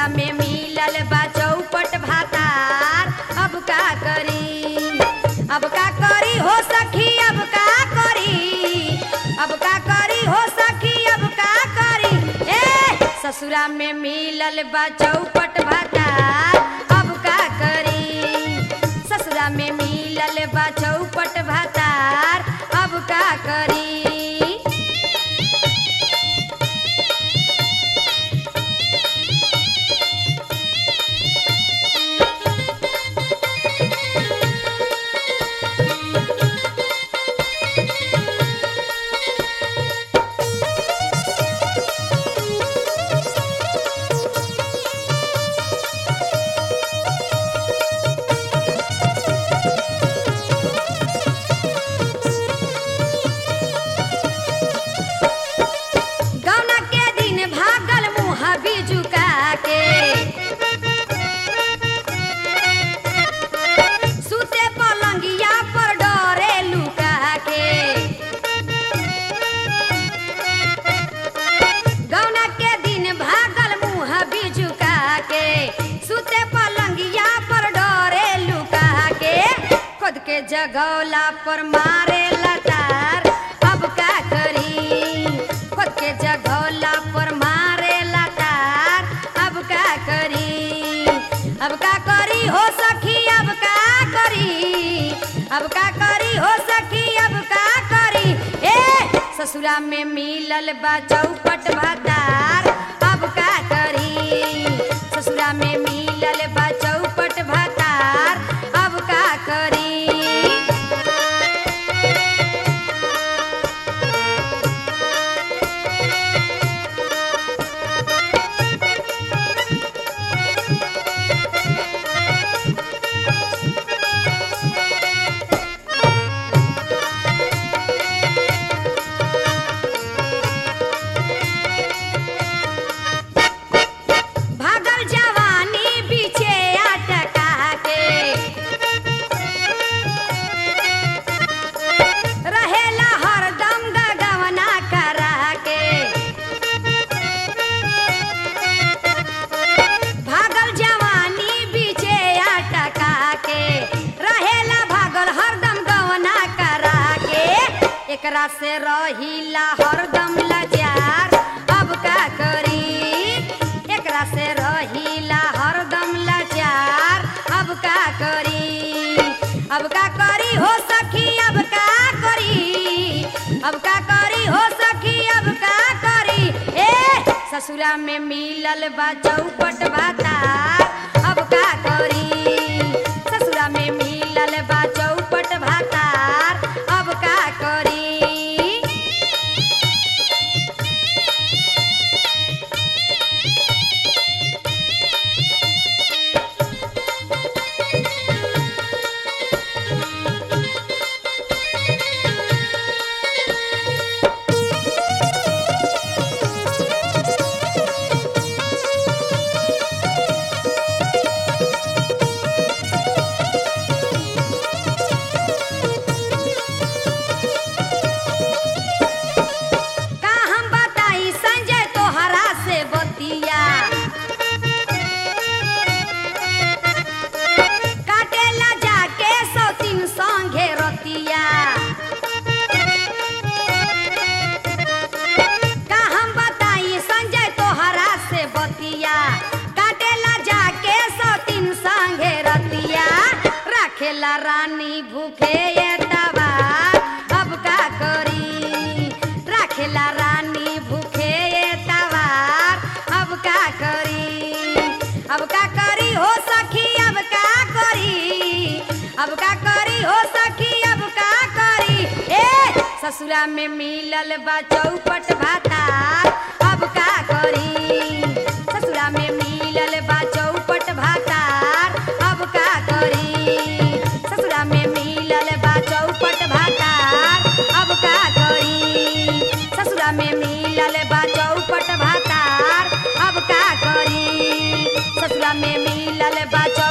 ससुरा में मिलल बा चौपट भातार अब का करी अब का करी हो सखी अब का करी अब का करी हो सखी अब का करी ए ससुरा में मिलल बा चौपट भातार अब का करी ससुरा में मिलल बा चौपट भातार अब का करी गौना के दिन भागल मुँह बिजुका के सुते पलंगिया पर डरे लुका के गौना के दिन भागल मुँह बिजुका के सुते पलंगिया पर डरे लुका के खुद के जगौला पर मारे लटार अब का करी खुद के जगौला पर मारे लटार अब का करी अब का करी हो सखी अब का करी अब का करी हो सखी अब का करी ए ससुरा में मिलल बा चौपट भातार अब का करी ससुरा में मिलल बा चौपट भातार अब का करी भागल जवानी पीछे अटका के रहेला हरदम गगवना करा के भागल जवानी पीछे अटका के रहेला भागल हरदम गवना करा के एकरा से रहिला हरदम लजार अब का करी एकरा से रहिला हरदम लाचार अब का करी अब का करी हो सखी अब का करी अब का करी हो सखी अब का करी ए ससुरा में मिलल बा चौपट भातार अब का करी ससुरा में मिलल बा चौपट भातार अब का करी का हम बताई संजय तोहरा से बतिया काटेला जाके सौ तीन संगे रतिया का हम बताई संजय तोहरा से बतिया काटेला जाके सौ तीन संगे रतिया राखेला रानी भूखे ये तवा अब का करी राखेला रानी भूखे ये तवार अब का करी अब का करी हो सखी अब का करी अब का करी हो सखी अब का करी ए ससुरा में मिलल बा चौपट भातार अब का करी ससुरा में मिलल बा चौपट भातार अब का करी ससुरा में मिलल बा चौपट भातार अब का करी ससुरा में मिलल बा चौपट भातार अब का करी ससुरा में मिलल बा चौ-